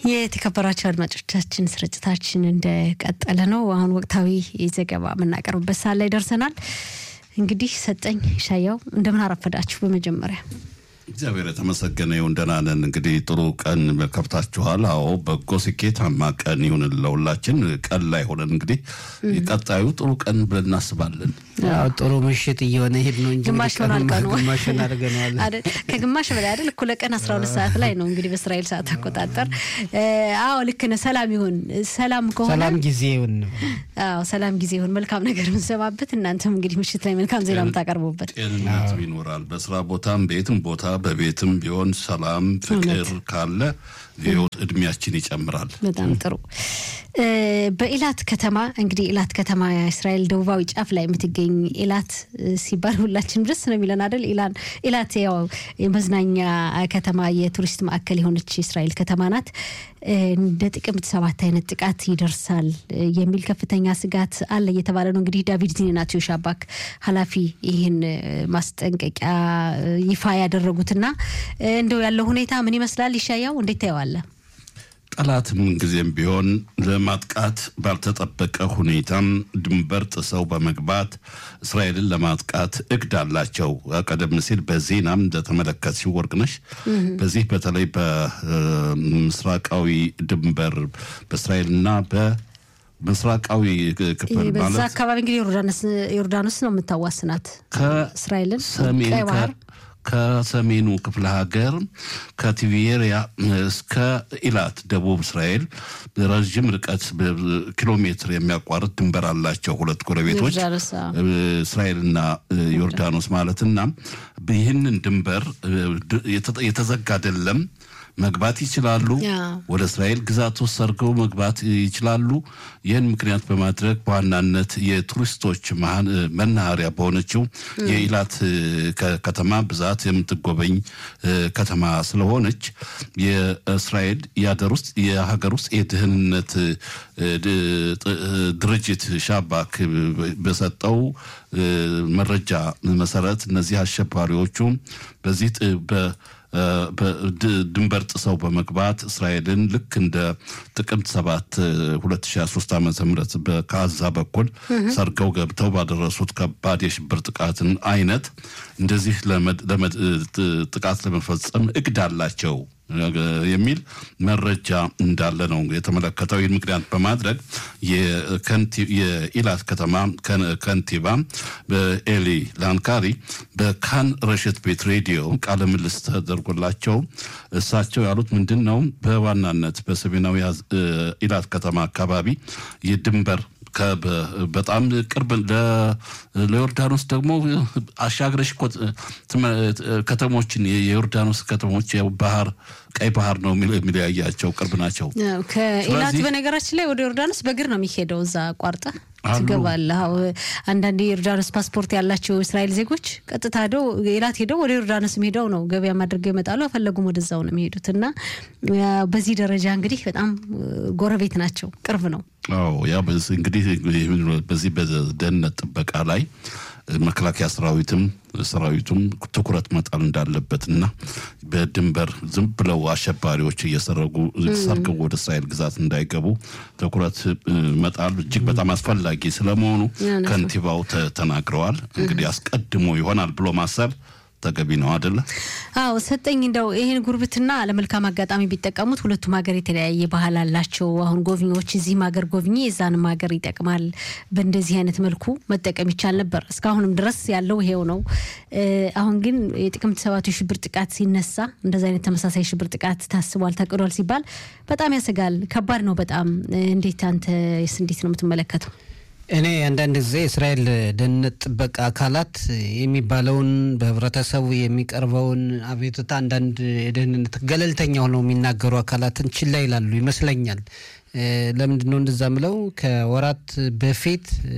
የተከበራቸው አድማጮቻችን ስርጭታችን እንደቀጠለ ነው። አሁን ወቅታዊ ዘገባ የምናቀርብበት ሰዓት ላይ ደርሰናል። እንግዲህ ሰጠኝ ሻያው እንደምን አረፈዳችሁ? በመጀመሪያ እግዚአብሔር የተመሰገነ ይሁን። ደህና ነን። እንግዲህ ጥሩ ቀን ከብታችኋል። አዎ በጎ ስኬታማ ቀን ይሁን ለሁላችን። ቀን ላይ ሆነን እንግዲህ ቀጣዩ ጥሩ ቀን ብለን እናስባለን። ጥሩ ምሽት እየሆነ ሄድ ነው እንጂ ግማሽ ሆኗል ቀኑ። ግማሽን አድርገነዋል። አይደል? ከግማሽ በላይ አይደል? እኩለ ቀን 12 ሰዓት ላይ ነው እንግዲህ በእስራኤል ሰዓት አቆጣጠር። አዎ ልክ ነህ። ሰላም ይሁን። ሰላም ከሆነ ሰላም ጊዜ ይሁን። አዎ ሰላም ጊዜ ይሁን። መልካም ነገር የምንሰማበት እናንተም እንግዲህ ምሽት ላይ መልካም ዜና የምታቀርቡበት ጤንነት ይኖራል። በስራ ቦታም ቤትም ቦታ በቤትም ቢሆን ሰላም፣ ፍቅር ካለ የህይወት እድሜያችን ይጨምራል። በጣም ጥሩ። በኢላት ከተማ እንግዲህ ኢላት ከተማ የእስራኤል ደቡባዊ ጫፍ ላይ የምትገኝ ኢላት ሲባል ሁላችንም ደስ ነው የሚለን አይደል? ኢላን ኢላት ያው የመዝናኛ ከተማ የቱሪስት ማዕከል የሆነች የእስራኤል ከተማ ናት። እንደ ጥቅምት ሰባት አይነት ጥቃት ይደርሳል የሚል ከፍተኛ ስጋት አለ እየተባለ ነው። እንግዲህ ዳቪድ ዚኔናትዮ ሻባክ ኃላፊ ይህን ማስጠንቀቂያ ይፋ ያደረጉትና እንደው ያለው ሁኔታ ምን ይመስላል? ይሻያው እንዴት ታየዋለህ? ጠላት ምንጊዜም ቢሆን ለማጥቃት ባልተጠበቀ ሁኔታም ድንበር ጥሰው በመግባት እስራኤልን ለማጥቃት እቅድ አላቸው። ቀደም ሲል በዜናም እንደተመለከት ሲወርቅነሽ በዚህ በተለይ በምስራቃዊ ድንበር በእስራኤልና በ ምስራቃዊ ክፍል በዛ ማለት አካባቢ እንግዲህ ዮርዳኖስ ነው የምታዋስናት እስራኤልን ሰሜን ቀይ ባህር ከሰሜኑ ክፍለ ሀገር ከቲቤሪያ እስከ ኢላት ደቡብ እስራኤል ረዥም ርቀት ኪሎ ሜትር የሚያቋርጥ ድንበር አላቸው ሁለት ጎረቤቶች ዮርዳኖስ አዎ። እስራኤልና ዮርዳኖስ ማለትና ይህንን ድንበር የተዘጋ አይደለም። መግባት ይችላሉ። ያ። ወደ እስራኤል ግዛት ውስጥ ሰርገው መግባት ይችላሉ። ይህን ምክንያት በማድረግ በዋናነት የቱሪስቶች መሀን- መናኸሪያ በሆነችው የኢላት ከ- ከተማ ብዛት የምትጎበኝ እ፣ ከተማ ስለሆነች የእስራኤል የሀገር ውስጥ የሀገር ውስጥ የደህንነት እ፣ ድ- ጥ- ድርጅት ሻባክ በሰጠው እ፣ መረጃ መሰረት እነዚህ አሸባሪዎቹ በዚህ ጥ- በ በድ- ድንበር ጥሰው በመግባት እስራኤልን ልክ እንደ ጥቅምት ሰባት 2023 ዓ ም በጋዛ በኩል ሰርገው ገብተው ባደረሱት ከባድ የሽብር ጥቃትን አይነት እንደዚህ ለመድ- ለመድ- ጥ- ጥቃት ለመፈጸም እቅድ አላቸው የሚል መረጃ እንዳለ ነው የተመለከተው። ይህን ምክንያት በማድረግ የከንቲ- የኢላት ከተማ ከን- ከንቲባ በኤሊ ላንካሪ በካን ረሽት ቤት ሬዲዮ ቃለ ምልልስ ተደርጎላቸው እሳቸው ያሉት ምንድን ነው? በዋናነት በሰሜናዊ አዝ- እ፣ ኢላት ከተማ አካባቢ የድንበር ከ- በ- በጣም ቅርብ ለ- ለዮርዳኖስ ደግሞ አሻግረሽ እኮ ትመ- ከተሞችን የዮርዳኖስ ከተሞች ያው ባህር ቀይ ባህር ነው የሚለ- የሚለያያቸው ቅርብ ናቸው። ያው ከኢላት ስለዚህ- በነገራችን ላይ ወደ ዮርዳኖስ በእግር ነው የሚሄደው። እዛ ቋርጠ አሉ። ትገባለህ። አዎ፣ አንዳንድ የዮርዳኖስ ፓስፖርት ያላቸው እስራኤል ዜጎች ቀጥታ ሄደው ኢላት ሄደው ወደ ዮርዳኖስም ሄደው ነው ገበያ አድርገው ይመጣሉ። አፈለጉም ወደዛው ነው የሚሄዱት እና ያ በዚህ ደረጃ እንግዲህ በጣም ጎረቤት ናቸው፣ ቅርብ ነው። አዎ ያ በዚህ እንግዲህ በዚህ በደህንነት ጥበቃ ላይ መከላከያ ሰራዊትም ሰራዊቱም ትኩረት መጣል እንዳለበት እና በድንበር ዝም ብለው አሸባሪዎች እየሰረጉ ሰርገው ወደ እስራኤል ግዛት እንዳይገቡ ትኩረት እ፣ መጣል እጅግ በጣም አስፈላጊ ስለመሆኑ እውነት ነው። ከንቲባው ተ- ተናግረዋል። እንግዲህ አስቀድሞ ይሆናል ብሎ ማሰብ ተገቢ ነው አደለ? አዎ ሰጠኝ እንደው ይህን ጉርብትና ለመልካም አጋጣሚ ቢጠቀሙት ሁለቱም ሀገር የተለያየ ባህል አላቸው። አሁን ጎብኚዎች እዚህም ሀገር ጎብኚ የዛንም ሀገር ይጠቅማል። በእንደዚህ አይነት መልኩ መጠቀም ይቻል ነበር። እስካሁንም ድረስ ያለው ይሄው ነው። እ፣ አሁን ግን የጥቅምት ሰባቱ የሽብር ጥቃት ሲነሳ እንደዚህ አይነት ተመሳሳይ ሽብር ጥቃት ታስቧል፣ ታቅዷል ሲባል በጣም ያሰጋል። ከባድ ነው በጣም እንዴት አንተስ እንዴት ነው የምትመለከተው? እኔ አንዳንድ ጊዜ እስራኤል ደህንነት ጥበቃ አካላት የሚባለውን በህብረተሰቡ የሚቀርበውን አቤቱታ አንዳንድ የደህንነት ገለልተኛ ሆነው የሚናገሩ አካላትን ችላ ይላሉ ይመስለኛል። እ፣ ለምንድን ነው እንደዛ ምለው? ከወራት በፊት እ፣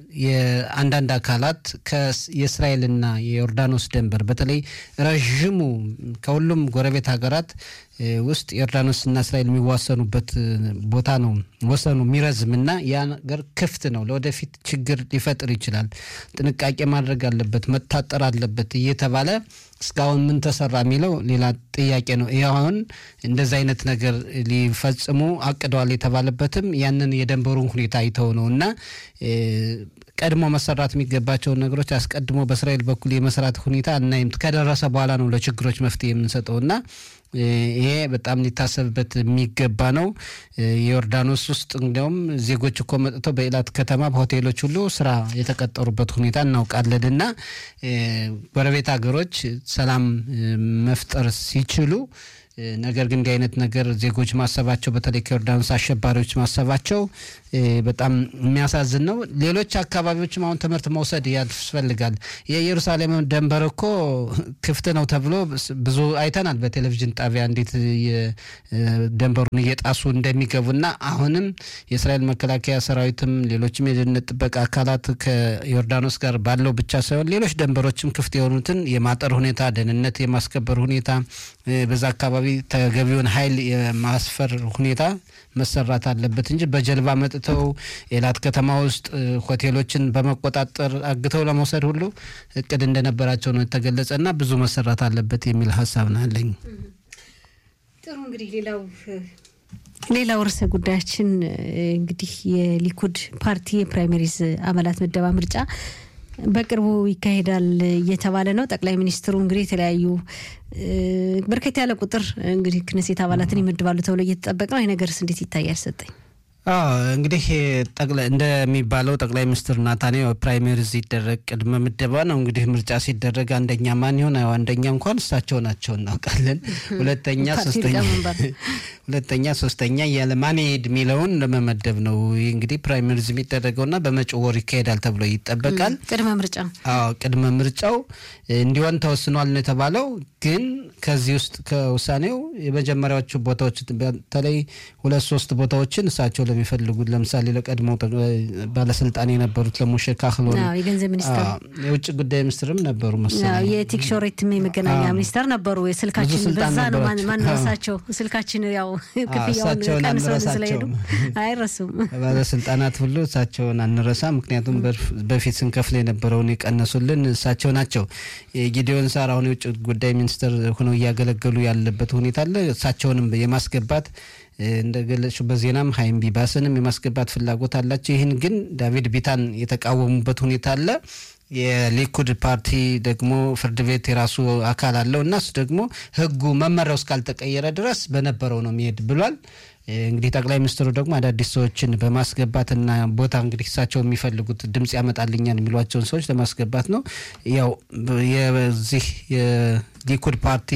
የአንዳንድ አካላት ከስ- የእስራኤልና የዮርዳኖስ ድንበር በተለይ ረዥሙ ከሁሉም ጎረቤት ሀገራት እ፣ ውስጥ ዮርዳኖስና እስራኤል የሚዋሰኑበት እ፣ ቦታ ነው ወሰኑ የሚረዝምና ያ ነገር ክፍት ነው። ለወደፊት ችግር ሊፈጥር ይችላል። ጥንቃቄ ማድረግ አለበት፣ መታጠር አለበት እየተባለ እስካሁን ምን ተሰራ የሚለው ሌላ ጥያቄ ነው። ይህ አሁን እንደዚህ አይነት ነገር ሊፈጽሙ አቅደዋል የተባለበትም ያንን የደንበሩን ሁኔታ አይተው ነው እና ቀድሞ መሰራት የሚገባቸውን ነገሮች አስቀድሞ በእስራኤል በኩል የመስራት ሁኔታ እናይም ከደረሰ በኋላ ነው ለችግሮች መፍትሄ የምንሰጠው እና ይሄ በጣም ሊታሰብበት የሚገባ ነው። የዮርዳኖስ ውስጥ እንዲያውም ዜጎች እኮ መጥተው በኢላት ከተማ በሆቴሎች ሁሉ ስራ የተቀጠሩበት ሁኔታ እናውቃለን እና ጎረቤት ሀገሮች ሰላም መፍጠር ሲችሉ ነገር ግን እንዲህ አይነት ነገር ዜጎች ማሰባቸው በተለይ ከዮርዳኖስ አሸባሪዎች ማሰባቸው በጣም የሚያሳዝን ነው። ሌሎች አካባቢዎችም አሁን ትምህርት መውሰድ ያስፈልጋል። የኢየሩሳሌም ደንበር እኮ ክፍት ነው ተብሎ ብዙ አይተናል በቴሌቪዥን ጣቢያ እንዴት ደንበሩን እየጣሱ እንደሚገቡና አሁንም የእስራኤል መከላከያ ሰራዊትም ሌሎችም የደህንነት ጥበቃ አካላት ከዮርዳኖስ ጋር ባለው ብቻ ሳይሆን ሌሎች ደንበሮችም ክፍት የሆኑትን የማጠር ሁኔታ፣ ደህንነት የማስከበር ሁኔታ በዛ አካባቢ ተገቢውን ኃይል የማስፈር ሁኔታ መሰራት አለበት እንጂ በጀልባ መጥተው ኤላት ከተማ ውስጥ ሆቴሎችን በመቆጣጠር አግተው ለመውሰድ ሁሉ እቅድ እንደነበራቸው ነው የተገለጸ እና ብዙ መሰራት አለበት የሚል ሀሳብ ነው ያለኝ። ጥሩ እንግዲህ ሌላው ሌላው ርዕሰ ጉዳያችን እንግዲህ የሊኩድ ፓርቲ የፕራይመሪዝ አባላት ምደባ ምርጫ በቅርቡ ይካሄዳል እየተባለ ነው። ጠቅላይ ሚኒስትሩ እንግዲህ የተለያዩ በርከት ያለ ቁጥር እንግዲህ ክነሴት አባላትን ይመድባሉ ተብሎ እየተጠበቀ ነው። ይህ ነገርስ እንዴት ይታያል? ሰጠኝ እንግዲህ እንደሚባለው ጠቅላይ ሚኒስትር ናታንያሁ ፕራይሜሪዝ ሲደረግ ቅድመ ምደባ ነው። እንግዲህ ምርጫ ሲደረግ አንደኛ ማን ይሆን? አንደኛ እንኳን እሳቸው ናቸው እናውቃለን። ሁለተኛ ሶስተኛ ሁለተኛ ሶስተኛ እያለ ማን ይሄድ የሚለውን ለመመደብ ነው። ይህ እንግዲህ ፕራይሜሪዝ የሚደረገውና በመጪው ወር ይካሄዳል ተብሎ ይጠበቃል። ቅድመ ምርጫ አዎ ቅድመ ምርጫው እንዲሆን ተወስኗል ነው የተባለው። ግን ከዚህ ውስጥ ከውሳኔው የመጀመሪያዎቹ ቦታዎች በተለይ ሁለት ሶስት ቦታዎችን እሳቸው ለሚፈልጉት ለምሳሌ ለቀድሞ ባለስልጣን የነበሩት ለሞሼ ካህሎን የገንዘብ ሚኒስትር፣ የውጭ ጉዳይ ሚኒስትርም ነበሩ መሰለኝ፣ የቲክሾሬትም የመገናኛ ሚኒስተር ነበሩ። የስልካችን በዛ ነው ማንረሳቸው ስልካችን ያው ክፍያውን ቀንሰው ስለሄዱ አይረሱም። ባለስልጣናት ሁሉ እሳቸውን አንረሳ። ምክንያቱም በፊት ስንከፍል የነበረውን የቀነሱልን እሳቸው ናቸው። ጊዲዮን ሳር አሁን የውጭ ጉዳይ ሚኒስትር ሆነው እያገለገሉ ያለበት ሁኔታ አለ። እሳቸውንም የማስገባት እንደገለጽሽው በዜናም ሀይም ቢባስንም የማስገባት ፍላጎት አላቸው። ይህን ግን ዳቪድ ቢታን የተቃወሙበት ሁኔታ አለ። የሊኩድ ፓርቲ ደግሞ ፍርድ ቤት የራሱ አካል አለው እና እሱ ደግሞ ሕጉ መመሪያው እስካልተቀየረ ድረስ በነበረው ነው የሚሄድ ብሏል። እንግዲህ ጠቅላይ ሚኒስትሩ ደግሞ አዳዲስ ሰዎችን በማስገባትና ቦታ እንግዲህ እሳቸው የሚፈልጉት ድምጽ ያመጣልኛል የሚሏቸውን ሰዎች ለማስገባት ነው። ያው የዚህ የሊኩድ ፓርቲ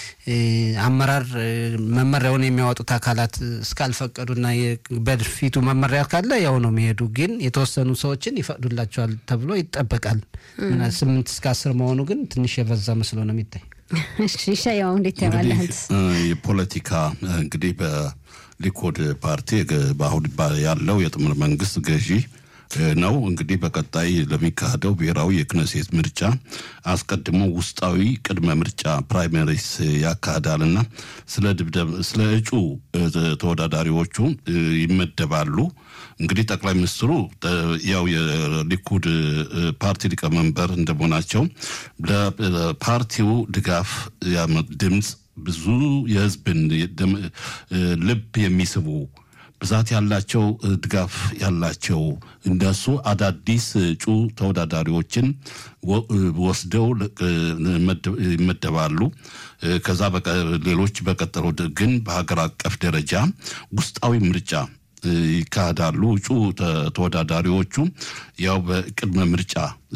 አመራር መመሪያውን የሚያወጡት አካላት እስካልፈቀዱና በፊቱ መመሪያ ካለ ያው ነው የሚሄዱ። ግን የተወሰኑ ሰዎችን ይፈቅዱላቸዋል ተብሎ ይጠበቃል። ስምንት እስከ አስር መሆኑ ግን ትንሽ የበዛ መስሎ ነው የሚታይ። እሺ ያው እንዴት ያባለህ የፖለቲካ እንግዲህ ሊኩድ ፓርቲ በአሁን ያለው የጥምር መንግስት ገዢ ነው። እንግዲህ በቀጣይ ለሚካሄደው ብሔራዊ የክነሴት ምርጫ አስቀድሞ ውስጣዊ ቅድመ ምርጫ ፕራይመሪስ ያካሂዳልና ስለ እጩ ተወዳዳሪዎቹ ይመደባሉ። እንግዲህ ጠቅላይ ሚኒስትሩ ያው የሊኩድ ፓርቲ ሊቀመንበር እንደመሆናቸው ለፓርቲው ድጋፍ ድምፅ ብዙ የህዝብን ልብ የሚስቡ ብዛት ያላቸው ድጋፍ ያላቸው እንደሱ አዳዲስ እጩ ተወዳዳሪዎችን ወስደው ይመደባሉ። ከዛ ሌሎች በቀጠሮ ግን በሀገር አቀፍ ደረጃ ውስጣዊ ምርጫ ይካሄዳሉ። እጩ ተወዳዳሪዎቹ ያው በቅድመ ምርጫ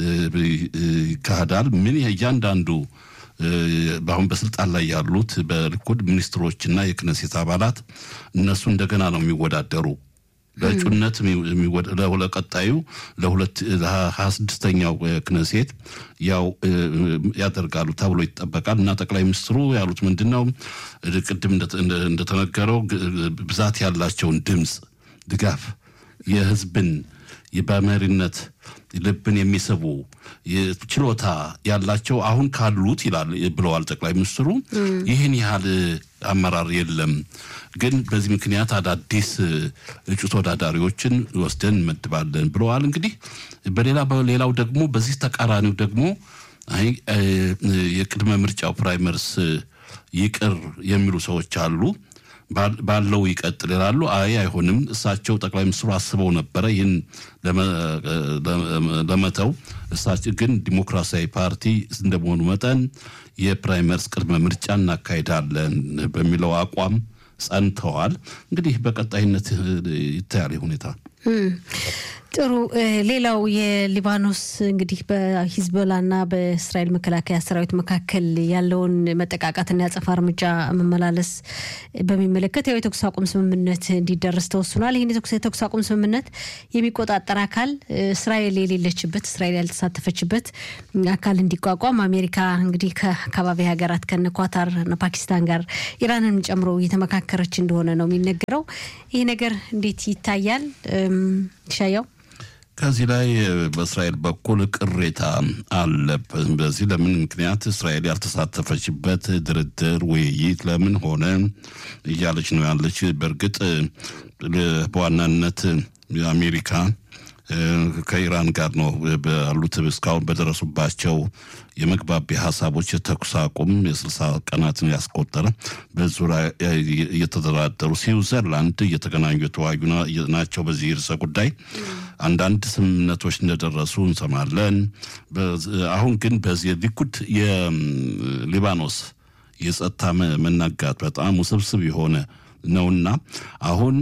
ይካሄዳል። ምን እያንዳንዱ በአሁን በስልጣን ላይ ያሉት በሊኩድ ሚኒስትሮችና የክነሴት አባላት እነሱ እንደገና ነው የሚወዳደሩ በእጩነት ለቀጣዩ ለሁለት ሀያ ስድስተኛው ክነሴት ያው ያደርጋሉ ተብሎ ይጠበቃል። እና ጠቅላይ ሚኒስትሩ ያሉት ምንድን ነው? ቅድም እንደተነገረው ብዛት ያላቸውን ድምፅ ድጋፍ የህዝብን በመሪነት ልብን የሚስቡ ችሎታ ያላቸው አሁን ካሉት ይላል ብለዋል ጠቅላይ ሚኒስትሩ። ይህን ያህል አመራር የለም፣ ግን በዚህ ምክንያት አዳዲስ እጩ ተወዳዳሪዎችን ወስደን እንመድባለን ብለዋል። እንግዲህ በሌላ በሌላው ደግሞ በዚህ ተቃራኒው ደግሞ አይ የቅድመ ምርጫው ፕራይመርስ ይቅር የሚሉ ሰዎች አሉ። ባለው ይቀጥል ይላሉ። አይ አይሆንም፣ እሳቸው ጠቅላይ ሚኒስትሩ አስበው ነበረ ይህን ለመተው። እሳቸው ግን ዲሞክራሲያዊ ፓርቲ እንደመሆኑ መጠን የፕራይመርስ ቅድመ ምርጫ እናካሄዳለን በሚለው አቋም ጸንተዋል። እንግዲህ በቀጣይነት ይታያል ሁኔታ። ጥሩ። ሌላው የሊባኖስ እንግዲህ በሂዝቦላና በእስራኤል መከላከያ ሰራዊት መካከል ያለውን መጠቃቃትና ያጸፋ እርምጃ መመላለስ በሚመለከት ያው የተኩስ አቁም ስምምነት እንዲደረስ ተወስኗል። ይህን የተኩስ አቁም ስምምነት የሚቆጣጠር አካል እስራኤል የሌለችበት እስራኤል ያልተሳተፈችበት አካል እንዲቋቋም አሜሪካ እንግዲህ ከአካባቢ ሀገራት ከነ ኳታር፣ ፓኪስታን ጋር ኢራንን ጨምሮ እየተመካከረች እንደሆነ ነው የሚነገረው። ይህ ነገር እንዴት ይታያል? ሻያው ከዚህ ላይ በእስራኤል በኩል ቅሬታ አለ። በዚህ ለምን ምክንያት እስራኤል ያልተሳተፈችበት ድርድር፣ ውይይት ለምን ሆነ እያለች ነው ያለች። በእርግጥ በዋናነት አሜሪካ ከኢራን ጋር ነው ባሉት እስካሁን በደረሱባቸው የመግባቢያ ሀሳቦች የተኩስ አቁም የስልሳ ቀናትን ያስቆጠረ በዙሪያ እየተደራደሩ ስዊዘርላንድ እየተገናኙ የተወያዩ ናቸው። በዚህ ርዕሰ ጉዳይ አንዳንድ ስምምነቶች እንደደረሱ እንሰማለን። አሁን ግን በዚህ ሊኩድ የሊባኖስ የጸጥታ መናጋት በጣም ውስብስብ የሆነ ነውና አሁን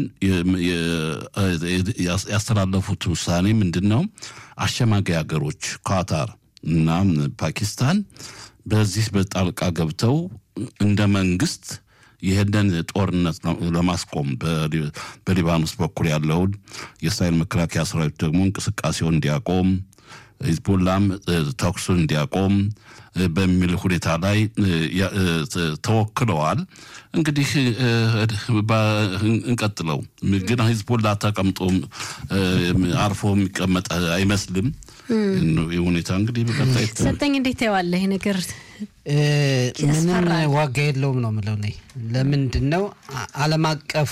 ያስተላለፉት ውሳኔ ምንድን ነው? አሸማጋይ ሀገሮች ኳታር እና ፓኪስታን በዚህ በጣልቃ ገብተው እንደ መንግስት ይህንን ጦርነት ለማስቆም በሊባኖስ በኩል ያለውን የእስራኤል መከላከያ ሰራዊት ደግሞ እንቅስቃሴውን እንዲያቆም ሂዝቦላም ተኩሱን እንዲያቆም በሚል ሁኔታ ላይ ተወክለዋል። እንግዲህ እንቀጥለው ግን ሂዝቦላ ተቀምጦ አርፎ የሚቀመጥ አይመስልም። ሁኔታ እንግዲህ በቀጣይ ሰጠኝ እንዴት ታየዋለህ? ይህ ነገር ምንም ዋጋ የለውም ነው የምለው። ለምንድን ነው ዓለም አቀፉ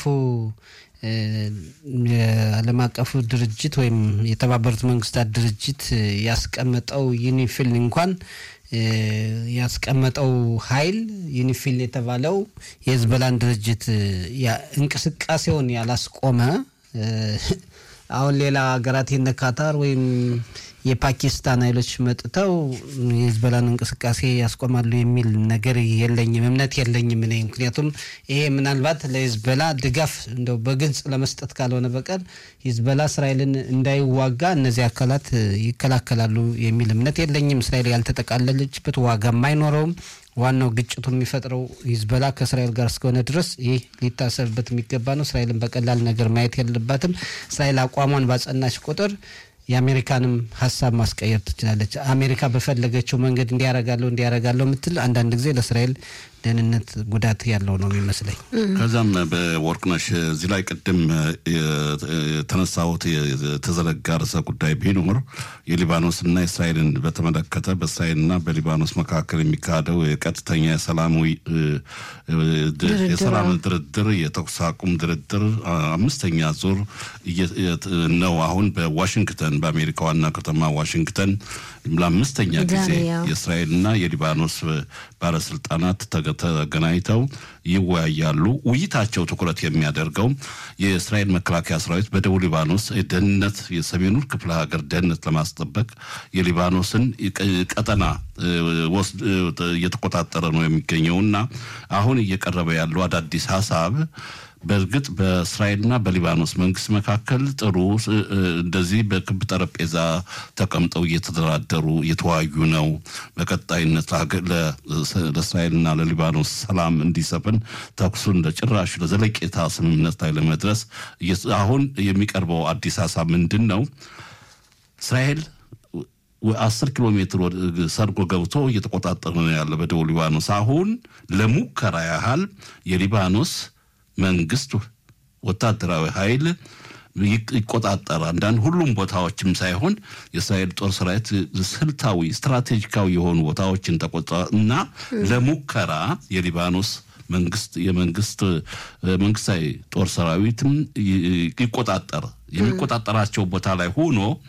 የዓለም አቀፉ ድርጅት ወይም የተባበሩት መንግስታት ድርጅት ያስቀመጠው ዩኒፊል እንኳን ያስቀመጠው ኃይል ዩኒፊል የተባለው የህዝበላን ድርጅት እንቅስቃሴውን ያላስቆመ አሁን ሌላ ሀገራት የነ ካታር ወይም የፓኪስታን ኃይሎች መጥተው የህዝበላን እንቅስቃሴ ያስቆማሉ የሚል ነገር የለኝም፣ እምነት የለኝም እኔ። ምክንያቱም ይሄ ምናልባት ለህዝበላ ድጋፍ እንደው በግልጽ ለመስጠት ካልሆነ በቀር ህዝበላ እስራኤልን እንዳይዋጋ እነዚህ አካላት ይከላከላሉ የሚል እምነት የለኝም። እስራኤል ያልተጠቃለለችበት ዋጋም አይኖረውም። ዋናው ግጭቱ የሚፈጥረው ሂዝበላ ከእስራኤል ጋር እስከሆነ ድረስ ይህ ሊታሰብበት የሚገባ ነው። እስራኤልን በቀላል ነገር ማየት የለባትም። እስራኤል አቋሟን ባጸናች ቁጥር የአሜሪካንም ሀሳብ ማስቀየር ትችላለች። አሜሪካ በፈለገችው መንገድ እንዲያረጋለሁ እንዲያረጋለሁ የምትል አንዳንድ ጊዜ ለእስራኤል ደህንነት ጉዳት ያለው ነው የሚመስለኝ። ከዛም በወርቅነሽ እዚህ ላይ ቅድም የተነሳሁት የተዘረጋ ርዕሰ ጉዳይ ቢኖር የሊባኖስና የእስራኤልን በተመለከተ በእስራኤልና በሊባኖስ መካከል የሚካሄደው የቀጥተኛ የሰላማዊ የሰላም ድርድር የተኩስ አቁም ድርድር አምስተኛ ዙር ነው። አሁን በዋሽንግተን በአሜሪካ ዋና ከተማ ዋሽንግተን ለአምስተኛ ጊዜ የእስራኤልና የሊባኖስ ባለስልጣናት ተገናኝተው ይወያያሉ። ውይይታቸው ትኩረት የሚያደርገው የእስራኤል መከላከያ ሰራዊት በደቡብ ሊባኖስ ደህንነት የሰሜኑን ክፍለ ሀገር ደህንነት ለማስጠበቅ የሊባኖስን ቀጠና እየተቆጣጠረ ነው የሚገኘው እና አሁን እየቀረበ ያለው አዳዲስ ሀሳብ በእርግጥ በእስራኤልና በሊባኖስ መንግስት መካከል ጥሩ እንደዚህ በክብ ጠረጴዛ ተቀምጠው እየተደራደሩ እየተወያዩ ነው። በቀጣይነት ለእስራኤልና ለሊባኖስ ሰላም እንዲሰፍን ተኩሱን ለጭራሽ ለዘለቄታ ስምምነት ላይ ለመድረስ አሁን የሚቀርበው አዲስ ሀሳብ ምንድን ነው? እስራኤል አስር ኪሎ ሜትር ሰርጎ ገብቶ እየተቆጣጠረ ነው ያለ በደቡብ ሊባኖስ። አሁን ለሙከራ ያህል የሊባኖስ መንግስት ወታደራዊ ኃይል ይቆጣጠር አንዳንድ ሁሉም ቦታዎችም ሳይሆን የእስራኤል ጦር ሰራዊት ስልታዊ ስትራቴጂካዊ የሆኑ ቦታዎችን ተቆጣ እና ለሙከራ የሊባኖስ መንግስት የመንግስት መንግስታዊ ጦር ሰራዊትም ይቆጣጠር የሚቆጣጠራቸው ቦታ ላይ ሆኖ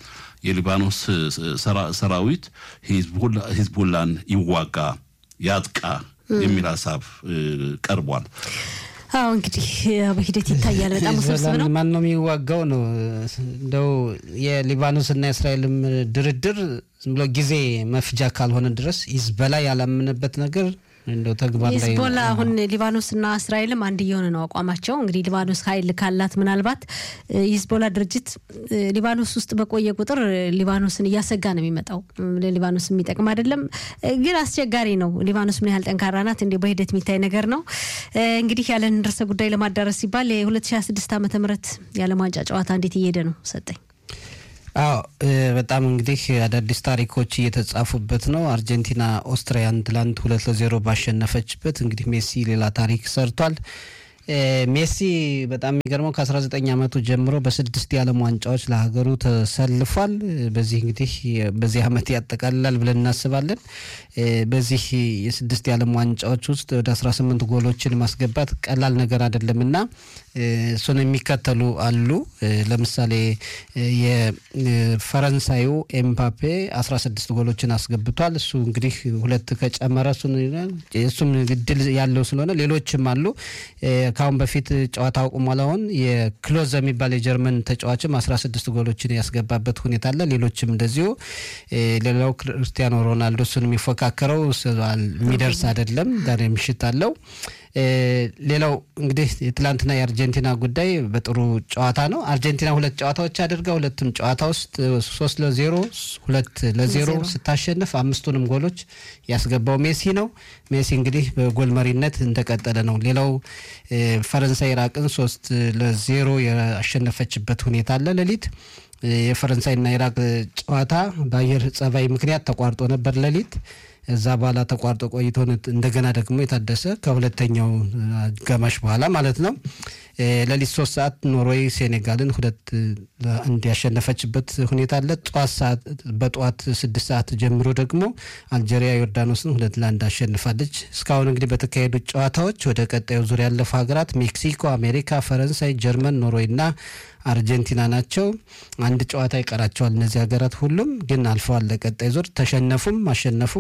የሊባኖስ ሰራዊት ሂዝቡላን ይዋጋ ያጥቃ የሚል ሀሳብ ቀርቧል። አዎ እንግዲህ በሂደት ይታያል። በጣም ውስብስብ ነው። ማን ነው የሚዋጋው ነው እንደው የሊባኖስና የእስራኤልም ድርድር ዝም ብሎ ጊዜ መፍጃ ካልሆነ ድረስ ሂዝቦላ ያላመነበት ነገር እንደው ተግባር ላይ ሂዝቦላ አሁን ሊባኖስና እስራኤልም አንድ እየሆነ ነው አቋማቸው። እንግዲህ ሊባኖስ ኃይል ካላት ምናልባት የሂዝቦላ ድርጅት ሊባኖስ ውስጥ በቆየ ቁጥር ሊባኖስን እያሰጋ ነው የሚመጣው። ለሊባኖስ የሚጠቅም አይደለም፣ ግን አስቸጋሪ ነው። ሊባኖስ ምን ያህል ጠንካራ ናት እንዲ በሂደት የሚታይ ነገር ነው። እንግዲህ ያለን ርዕሰ ጉዳይ ለማዳረስ ሲባል የ2026 ዓመተ ምህረት የዓለም ዋንጫ ጨዋታ እንዴት እየሄደ ነው ሰጠኝ? አዎ በጣም እንግዲህ አዳዲስ ታሪኮች እየተጻፉበት ነው። አርጀንቲና ኦስትሪያን ትላንት ሁለት ለዜሮ ባሸነፈችበት እንግዲህ ሜሲ ሌላ ታሪክ ሰርቷል። ሜሲ በጣም የሚገርመው ከ19 ዓመቱ ጀምሮ በስድስት የዓለም ዋንጫዎች ለሀገሩ ተሰልፏል። በዚህ እንግዲህ በዚህ ዓመት ያጠቃልላል ብለን እናስባለን። በዚህ የስድስት የዓለም ዋንጫዎች ውስጥ ወደ 18 ጎሎችን ማስገባት ቀላል ነገር አይደለም እና እሱን የሚከተሉ አሉ። ለምሳሌ የፈረንሳዩ ኤምባፔ 16 ጎሎችን አስገብቷል። እሱ እንግዲህ ሁለት ከጨመረ እሱም እድል ያለው ስለሆነ ሌሎችም አሉ። ከአሁን በፊት ጨዋታ አቁሟል። አሁን የክሎዝ የሚባል የጀርመን ተጫዋችም 16 ጎሎችን ያስገባበት ሁኔታ አለ። ሌሎችም እንደዚሁ። ሌላው ክርስቲያኖ ሮናልዶ እሱን የሚፎካከረው የሚደርስ አይደለም። ዛሬ ምሽት አለው። ሌላው እንግዲህ የትላንትና የአርጀንቲና ጉዳይ በጥሩ ጨዋታ ነው። አርጀንቲና ሁለት ጨዋታዎች አድርጋ ሁለቱም ጨዋታ ውስጥ ሶስት ለዜሮ ሁለት ለዜሮ ስታሸንፍ አምስቱንም ጎሎች ያስገባው ሜሲ ነው። ሜሲ እንግዲህ በጎል መሪነት እንደቀጠለ ነው። ሌላው ፈረንሳይ ኢራቅን ሶስት ለዜሮ ያሸነፈችበት ሁኔታ አለ ሌሊት የፈረንሳይና ኢራቅ ጨዋታ በአየር ጸባይ ምክንያት ተቋርጦ ነበር ሌሊት እዛ በኋላ ተቋርጦ ቆይቶ እንደገና ደግሞ የታደሰ ከሁለተኛው አጋማሽ በኋላ ማለት ነው። ሌሊት ሶስት ሰዓት ኖርዌይ ሴኔጋልን ሁለት ለአንድ ያሸነፈችበት ሁኔታ አለ። ጠዋት ሰዓት በጠዋት ስድስት ሰዓት ጀምሮ ደግሞ አልጄሪያ ዮርዳኖስን ሁለት ለአንድ አሸንፋለች። እስካሁን እንግዲህ በተካሄዱት ጨዋታዎች ወደ ቀጣዩ ዙር ያለፉ ሀገራት ሜክሲኮ፣ አሜሪካ፣ ፈረንሳይ፣ ጀርመን፣ ኖርዌይ እና አርጀንቲና ናቸው። አንድ ጨዋታ ይቀራቸዋል። እነዚህ ሀገራት ሁሉም ግን አልፈዋል ለቀጣይ ዙር። ተሸነፉም አሸነፉም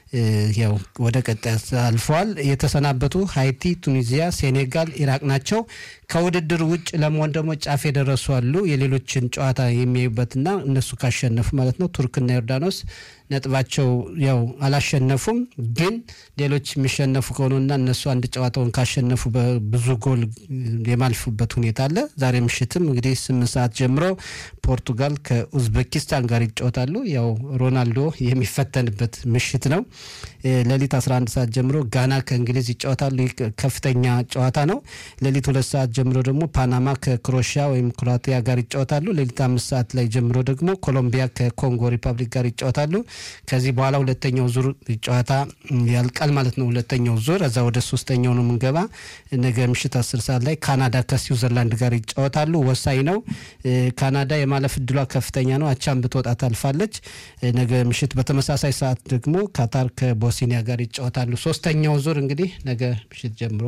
ያው ወደ ቀጣይ አልፈዋል። የተሰናበቱ ሃይቲ፣ ቱኒዚያ፣ ሴኔጋል፣ ኢራቅ ናቸው። ከውድድር ውጭ ለመሆን ደግሞ ጫፍ የደረሱ አሉ። የሌሎችን ጨዋታ የሚያዩበትና እነሱ ካሸነፉ ማለት ነው። ቱርክና ዮርዳኖስ ነጥባቸው ያው አላሸነፉም፣ ግን ሌሎች የሚሸነፉ ከሆኑና እነሱ አንድ ጨዋታውን ካሸነፉ በብዙ ጎል የማልፉበት ሁኔታ አለ። ዛሬ ምሽትም እንግዲህ ስምንት ሰዓት ጀምሮ ፖርቱጋል ከኡዝቤኪስታን ጋር ይጫወታሉ። ያው ሮናልዶ የሚፈተንበት ምሽት ነው። ሌሊት 11 ሰዓት ጀምሮ ጋና ከእንግሊዝ ይጫወታሉ። ከፍተኛ ጨዋታ ነው። ሌሊት ሁለት ሰዓት ጀምሮ ደግሞ ፓናማ ከክሮሽያ ወይም ክሮአቲያ ጋር ይጫወታሉ። ሌሊት አምስት ሰዓት ላይ ጀምሮ ደግሞ ኮሎምቢያ ከኮንጎ ሪፐብሊክ ጋር ይጫወታሉ። ከዚህ በኋላ ሁለተኛው ዙር ጨዋታ ያልቃል ማለት ነው። ሁለተኛው ዙር እዛ ወደ ሶስተኛው ነው የምንገባ። ነገ ምሽት አስር ሰዓት ላይ ካናዳ ከስዊዘርላንድ ጋር ይጫወታሉ። ወሳኝ ነው። ካናዳ የማለፍ እድሏ ከፍተኛ ነው። አቻም ብትወጣ ታልፋለች። ነገ ምሽት በተመሳሳይ ሰዓት ደግሞ ካታር ከቦስኒያ ጋር ይጫወታሉ። ሶስተኛው ዙር እንግዲህ ነገ ምሽት ጀምሮ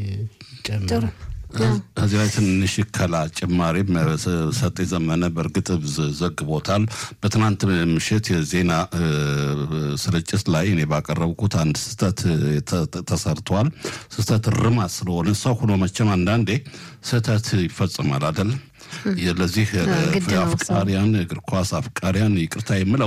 ይጨምራል። እዚህ ላይ ትንሽ ከላ ጭማሪም ሰጤ ዘመነ በእርግጥ ዘግቦታል። በትናንት ምሽት የዜና ስርጭት ላይ እኔ ባቀረብኩት አንድ ስህተት ተሰርቷል። ስህተት ርማት ስለሆነ ሰው ሆኖ መቼም አንዳንዴ ስህተት ይፈጽማል አይደል? ለዚህ አፍቃሪያን እግር ኳስ አፍቃሪያን ይቅርታ የምለው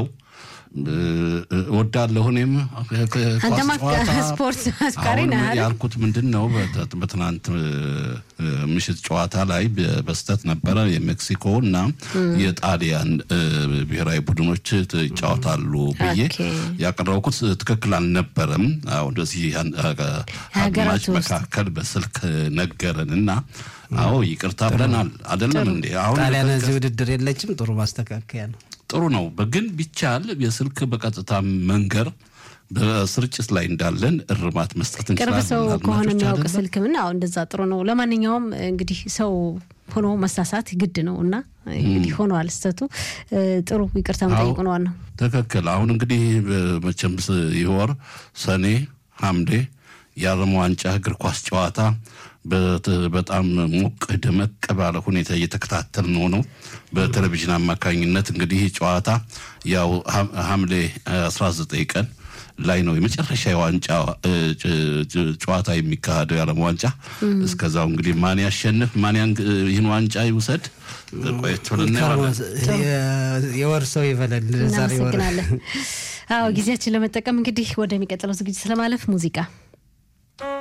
እወዳለሁ እኔም አንተማ ስፖርት አፍቃሪ ነህ አይደል? ያልኩት ምንድን ነው በትናንት ምሽት ጨዋታ ላይ በስተት ነበረ የሜክሲኮ እና የጣሊያን ብሔራዊ ቡድኖች ይጫወታሉ ብዬ ያቀረብኩት ትክክል አልነበረም። ወደዚህ አድማጭ መካከል በስልክ ነገረን እና አዎ ይቅርታ ብለናል። አይደለም እንዴ? አሁን ጣሊያን እዚህ ውድድር የለችም። ጥሩ ማስተካከያ ነው። ጥሩ ነው። ግን ቢቻል የስልክ በቀጥታ መንገር በስርጭት ላይ እንዳለን እርማት መስጠት ቅርብ እንችላለን። ሰው ከሆነ አድማጮች የሚያውቅ አይደለም? ስልክ ምን አዎ፣ እንደዛ ጥሩ ነው። ለማንኛውም እንግዲህ ሰው ሆኖ መሳሳት ግድ ነው እና እንግዲህ ሆኗል ስህተቱ። ጥሩ ይቅርታ መጠየቁ ነው ዋናው። ትክክል። አሁን እንግዲህ መቼም ይህ ወር ሰኔ፣ ሐምሌ የዓለም ዋንጫ እግር ኳስ ጨዋታ በጣም ሞቅ ደመቅ ባለ ሁኔታ እየተከታተል ነው ነው በቴሌቪዥን አማካኝነት እንግዲህ ጨዋታ ያው ሐምሌ 19 ቀን ላይ ነው የመጨረሻ የዋንጫ ጨዋታ የሚካሄደው የዓለም ዋንጫ። እስከዛው እንግዲህ ማን ያሸንፍ ማን ይህን ዋንጫ ይውሰድ ቆየት ብለን የወር ሰው ይበላል። ዛሬ ወር እናመሰግናለን። አዎ ጊዜያችን ለመጠቀም እንግዲህ ወደሚቀጥለው ዝግጅት ለማለፍ ሙዚቃ